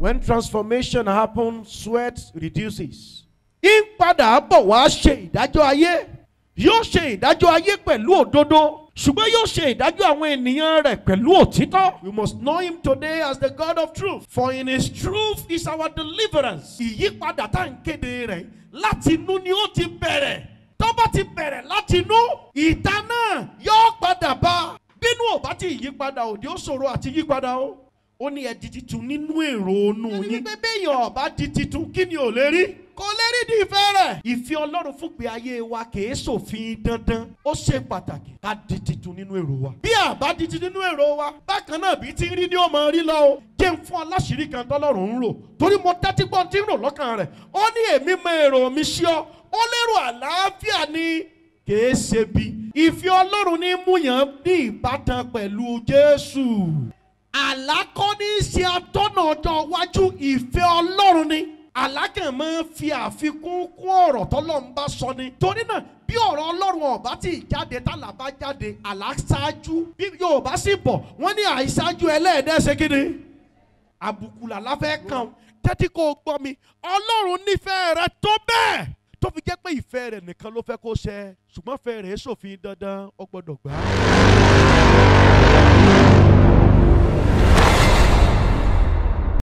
When transformation happens, sweat reduces. Ń padà bọ̀ wá ṣe ìdájọ́ ayé. Yóò ṣe ìdájọ́ ayé pẹ̀lú òdodo. Ṣùgbọ́n yóò ṣe ìdájọ́ àwọn ènìyàn rẹ̀ pẹ̀lú òtítọ́. We must know him today as the God of truth. For in his truth is our deliverance. Ìyípadà tá à ń kéde rẹ̀ láti inú ni ó ti bẹ̀rẹ̀. Tó bá ti bẹ̀rẹ̀ láti inú, ìta náà yóò padà bá. Bínú ò bá ti yípadà òde ó ṣòro àti yípadà o. Ó ní ẹ di titun nínú èrò onú yín. Ẹni pé béèyàn ọ̀bá di titun kí ni ò lè rí? Kò lè rí di ìfẹ́ rẹ̀. Ìfẹ́ Ọlọ́run fún pé ayé wa kìí ṣòfin dandan. Ó ṣe pàtàkì ká di titun nínú èrò wa. Bí àbá di titun nínú èrò wa, bákan náà bí ti ń rí ni ó máa rí lọ o. Jẹ́ ń fún aláṣìírí kan tọ́lọ́run ń rò. Torí mo tẹ́tí gbọ́n tí ń rò lọ́kàn rẹ̀. Ó ní èmi mọ èrò mi sí ọ. Ó lérò àlàáfíà ni kìí ṣe bí. Ìfẹ́ Ọlọ́run ní múyàn ní ìbátan pẹ̀lú Jésù. Àlákọ́ ní í ṣe atọ́nà ọjọ́ iwájú ìfẹ́ Ọlọ́run ni. Àlákàn máa ń fi àfikún kún ọ̀rọ̀ tọ́lọ́run bá sọ ni. Torí náà bí ọ̀rọ̀ Ọlọ́run ọ̀bá tí jáde tálà bá jáde àlá ṣáájú bí Yorùbá sì bọ̀ wọ́n ní àìṣáájú ẹlẹ́ẹ̀dẹ́ ṣe kí ni. Àbùkù làlá fẹ́ kàn tẹ́tí kó o gbọ́ mi Ọlọ́run nífẹ̀ẹ́ rẹ tó bẹ́ẹ̀ tó fi jẹ́ pé ìfẹ́ rẹ̀ nìkan ló fẹ́ kó ṣẹ ṣùgbọ́n ìfẹ́ rẹ̀ ṣòfin dandan ó gbọ́dọ̀ gbà á.